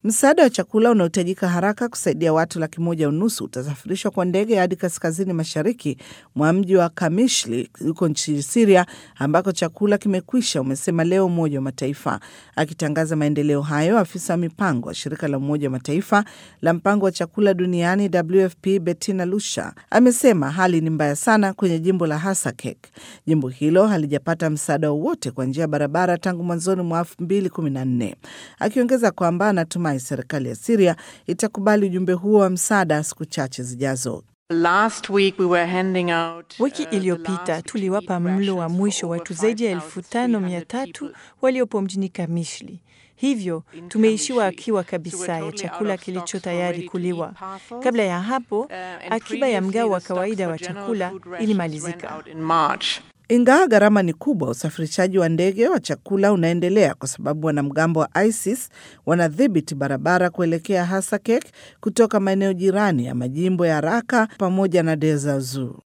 Msaada wa chakula unaohitajika haraka kusaidia watu laki moja unusu utasafirishwa kwa ndege hadi kaskazini mashariki mwa mji wa Kamishli huko nchini Siria, ambako chakula kimekwisha, umesema leo Umoja wa Mataifa. Akitangaza maendeleo hayo, afisa wa mipango wa shirika la Umoja wa Mataifa la mpango wa chakula duniani WFP Bettina Lusha amesema hali ni mbaya sana kwenye jimbo la Hasakek. Jimbo hilo halijapata msaada wowote kwa njia ya barabara tangu mwanzoni mwa 2014 akiongeza kwamba anatumai serikali ya Siria itakubali ujumbe huo wa msaada siku chache zijazo. Last week we were handing out, Wiki uh, the iliyopita last tuliwapa weekly mlo wa rations mwisho for wa over watu zaidi ya elfu tano mia 5,300 tatu people. waliopo mjini Kamishli. Hivyo in tumeishiwa Kamishli. akiwa So kabisa we're ya totally chakula out of kilicho stocks for tayari ready to kuliwa. eat parcels. Kabla ya hapo, Uh, and akiba ya previously mgao wa the stocks kawaida for wa general chakula food rations ran ilimalizika. out in March. Ingawa gharama ni kubwa, usafirishaji wa ndege wa chakula unaendelea kwa sababu wanamgambo wa ISIS wanadhibiti barabara kuelekea Hasakek kutoka maeneo jirani ya majimbo ya Raka pamoja na Deir ez-Zor.